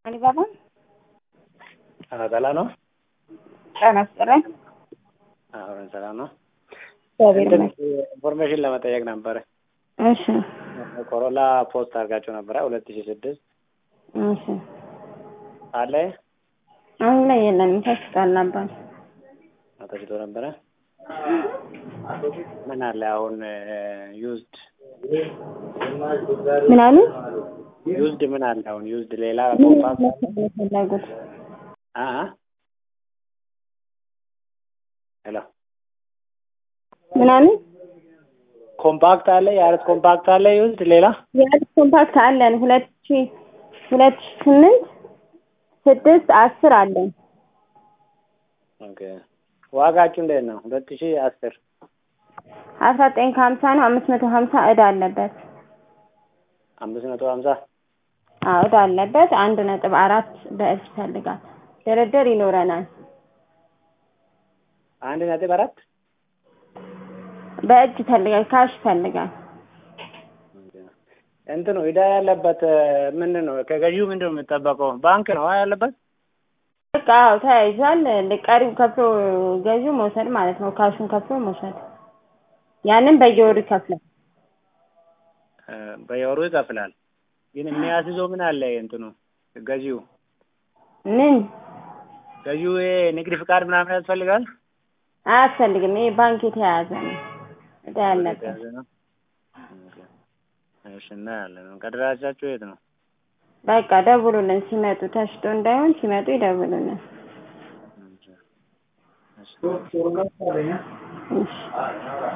አሊባባ ሰላም ነው። ጤና ይስጥልኝ። አሁን ሰላም ነው። እግዚአብሔር እንትን ይመስገን። ኢንፎርሜሽን ለመጠየቅ ነበረ። እሺ ኮሮላ ፖስት አድርጋችሁ ነበረ ሁለት ሺህ ስድስት እሺ። አለ አሁን ላይ የለንም፣ ተሽጧል ነበር። ተሽጦ ነበረ። ምን አለ አሁን ዩዝድ ምን አሉ? ዩዝድ ምን አለ አሁን ዩዝድ ሌላ ምን ኮምፓክት መሰለህ የፈለጉት? አ አ ሄሎ ምን አሉ? ኮምፓክት አለ የአረት ኮምፓክት አለ ዩዝድ ሌላ የአዲስ ኮምፓክት አለን ሁለት ሺ ሁለት ሺ ስምንት ስድስት አስር አለን። ኦኬ ዋጋችሁ እንዴት ነው? ሁለት ሺህ አስር አስራ ዘጠኝ ከሀምሳ ነው። አምስት መቶ ሀምሳ እዳ አለበት። አምስት መቶ ሀምሳ አዎ እዳ አለበት። አንድ ነጥብ አራት በእጅ ይፈልጋል። ድርድር ይኖረናል። አንድ ነጥብ አራት በእጅ ይፈልጋል። ካሽ ይፈልጋል። እንትኑ ዕዳ ያለበት ምንድን ነው? ከገዢው ምንድን ነው የሚጠበቀው? ባንክ ነው ያለበት። በቃ አዎ ተያይዟል። ቀሪው ከፍሎ ገዢው መውሰድ ማለት ነው። ካሹን ከፍሎ መውሰድ። ያንን በየወሩ ይከፍላል። እ በየወሩ ይከፍላል። ግን የሚያስይዘው ምን አለ? እንትኑ ገዢው ምን ገዢው ይሄ ንግድ ፍቃድ ምናምን ያስፈልጋል። አያስፈልግም። ይሄ ባንክ የተያያዘ ነው። እዳ ያለበት የተያዘ ነው። ኦኬ። እሺ እናያለን። ከደራሻችሁ የት ነው? በቃ ደውሉልን ሲመጡ። ተሽጦ እንዳይሆን ሲመጡ ይደውሉልን። እሺ። እሺ። እሺ